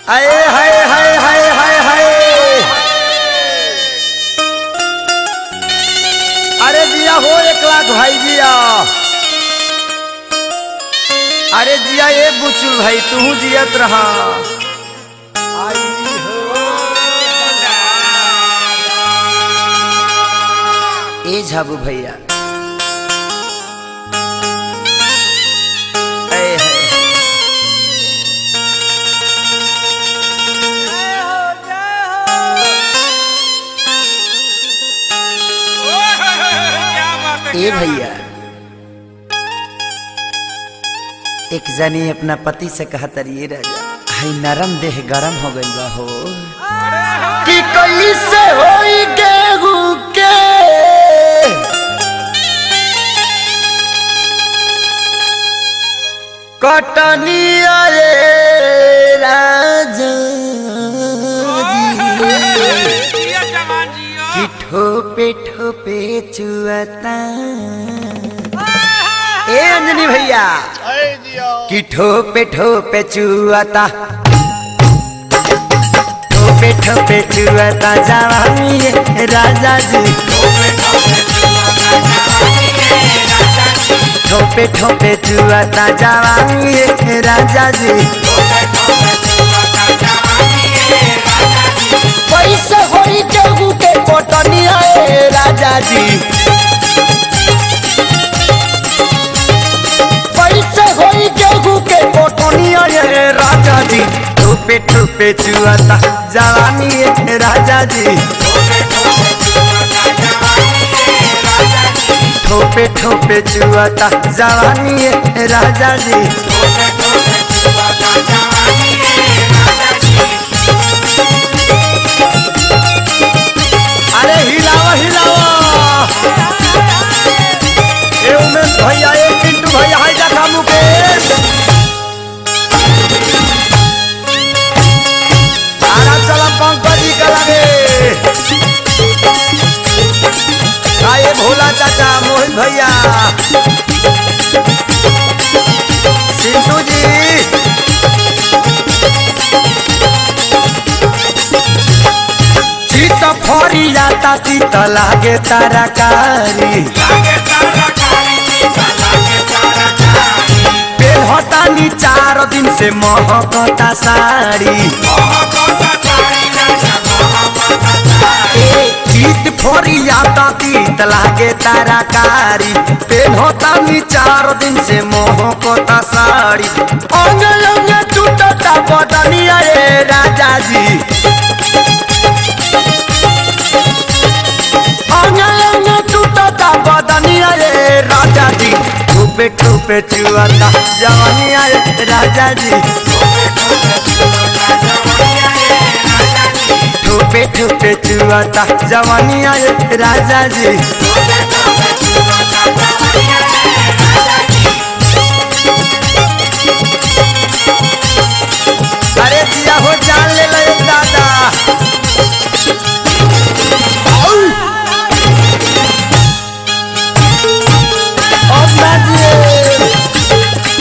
आए हाय हाय हाय हाय हाय अरे जिया हो एक लाख भाई जिया अरे जिया ये बुचुल भाई तू जियत रहा आई हो ए झाबू भैया आए हाय ए भैया एक जनी अपना पति से कहा तरिए राजा हाय नरम देह गरम हो गई बा हो कि कैसे होई गेहूं के कटनी आए राजा जी कि ठोपे ठोपे चुअता ए अंजनी भैया कि ठोपे ठोपे चुअता ठोपे ठोपे चुअता जवानी ये राजा जी ठोपे ठोपे चुअता जवानी ये राजा जी पैसे होई गेहूं के कोटनी आए राजा जी पैसे होई गेहूं के कोटनी आए राजा जी ठोपे ठोपे चुआता जवानी है राजा जी ठोपे ठोपे चुआता जवानी है राजा जी अरे हिलावा हिलावा ए उमेश भैया ए पिंटू भैया हाय देखा मुकेश आरा चला पंकज जी के लगे आए भोला चाचा मोहित भैया सिंटू जी चित फरी जाता चित लागे तरकारी पेहतानी चार दिन से महकता साड़ी चित फरी जाता चित लागे तरकारी पेहतानी चार दिन से महकता साड़ी अंग अंग टूटता बदनिया रे राजा जी अंग अंग टूटता बदनिया रे राजा जी ठुपे ठुपे चुआता जवानिया रे राजा जी ठुपे ठुपे चुआता जवानिया रे राजा जी अरे जिया हो जान ले लो एक दादा आउ! अब ना दिए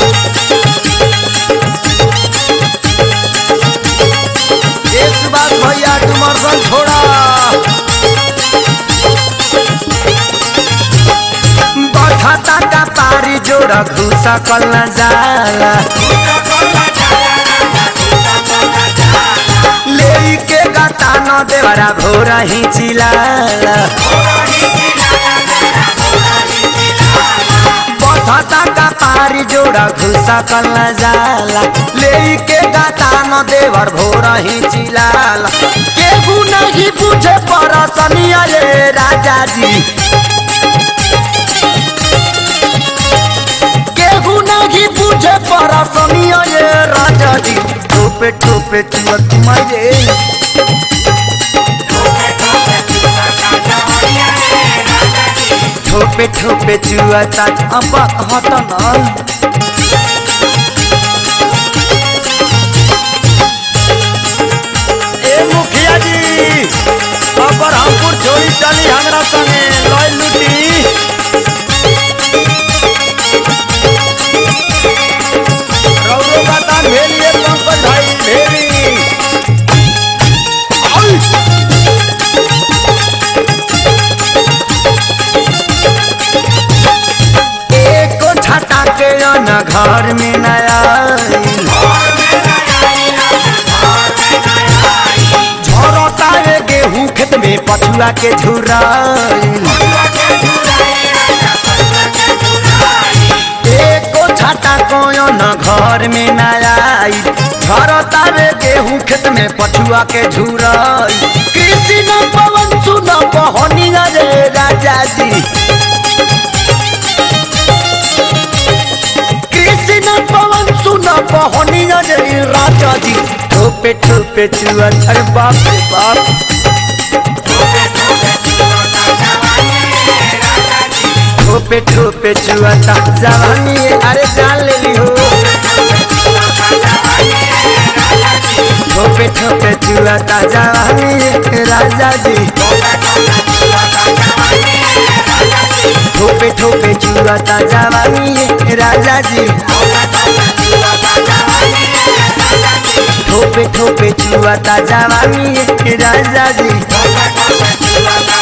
ये सुभाष भैया डुमरसन छोड़ा बठता का पारी जोड़ा घुसा कल न जाला ले के गाता न देवरा भोरा ही चिलाला बठता का पारी जोड़ा घुसा कल न जाला ले के गाता न देवर भोरा ही चिलाला केहू नहीं पूछे परसनिया रे राजा जी केहू नहीं पूछे परसनिया ये राजा जी ठोपे ठोपे चुअत मारे ठोपे ठोपे चुअता अब हटना ए मुखिया जी अब हमपुर छोड़ी चली हमरा संगे लय लुटी रौरो का तान भेलिए पंकज भाई भेली कोया न घर में नया झरता रे गेहूं खेत में पछुआ के झुराइल एको छाता कोयो न घर में नया झरता रे गेहूं खेत में पछुआ के झुराई कृषि न पवन सुन बहनी रे राजा जी कृषि न पवन सुन बहनी रे राजा जी ठोपे ठोपे चुअन अरे बाप रे बाप ठोपे ठोपे चुअता जवानी अरे जान ले ली हो ठोपे ठोपे चुअता जवानी राजा जी ठोपे ठोपे चुअता जवानी राजा जी ठोपे ठोपे चुअता जवानी राजा जी